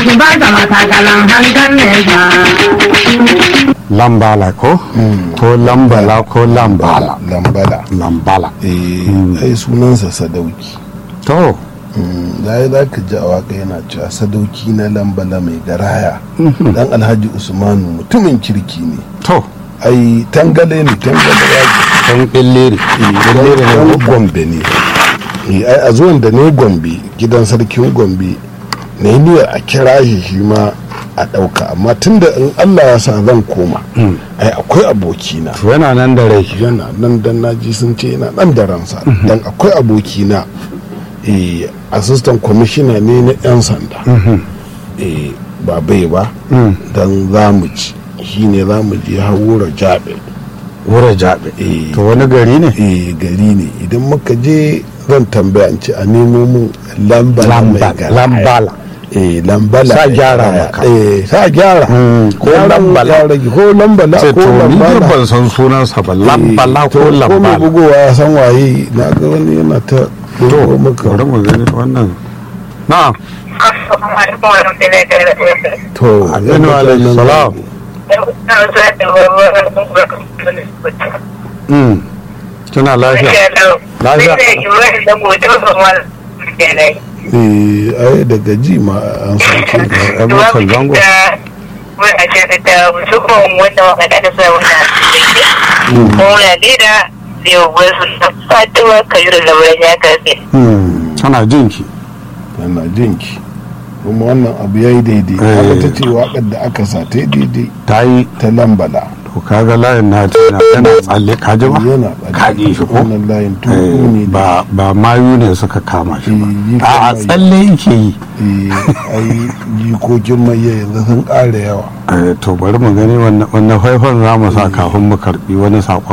su ba da matakalan hankan nesa. lambala ko ko lambala ko lambala lambala lambala eh ai sunansa sadauki to zai za ka ji a waka yana cewa sadauki na lambala mai garaya dan alhaji usmanu mutumin kirki ne to ai tangale ne tangale ya dan billiri billiri ne dan ko gombe ne Eh, ai a zuwan da ne gombe gidan sarkin gombe ne niyyar a kira shi shi ma a ɗauka amma tunda in allah ya sa zan koma ai akwai abokina to yana nan da rai yana nan dan naji sun ce yana nan da ransa dan akwai abokina eh, assistant commissioner ne na 'yan sanda eh, ba bai ba dan za mu ci shi ne za mu je haura jabe wura jabe Eh. to wani gari ne eh, gari ne idan muka je zan tambaya in ce a nemo mun lambala mai Lamba- garaya. lambala eh lambala Sa mai gyara garaya. maka. eh sa gyara Mm, ko Yaran lambala. ya rage, ko lambala ce ko to ni dai lambala ban san sunansa ba lambala Eh, ko to, mai lambala bugowa ya san waye na ga wani yana ta to bugo maka bari mu gani wannan na'am Assalamu alaikum wa rahmatullahi wa barakatuh. to aminu alaihi salam mm kina lafiya Lafiya. eh ai daga ji ma an san ke Yan mutan zango Muna ce da musamman wanda waka da sa wannan Muna leda da wasu fatuwa kayu da wurin ya karfe. mm tana jinki yana jinki kuma wannan abu yayi daidai Eh. haka ta ce waƙar da aka sa ta yi daidai ta yi ta lambala to kaga layin na tana yana tsalle ka ji ba yana ka ji shi ko wannan layin Eh, tuku ne ba ba mayu ne suka kama shi Eh, yi ba a kama a yi. tsalle yake yi eh ai jikokin mai yanzu sun ƙara yawa Eh, to bari mu gani wannan faifan za mu sa kafin mu karbi wani sakon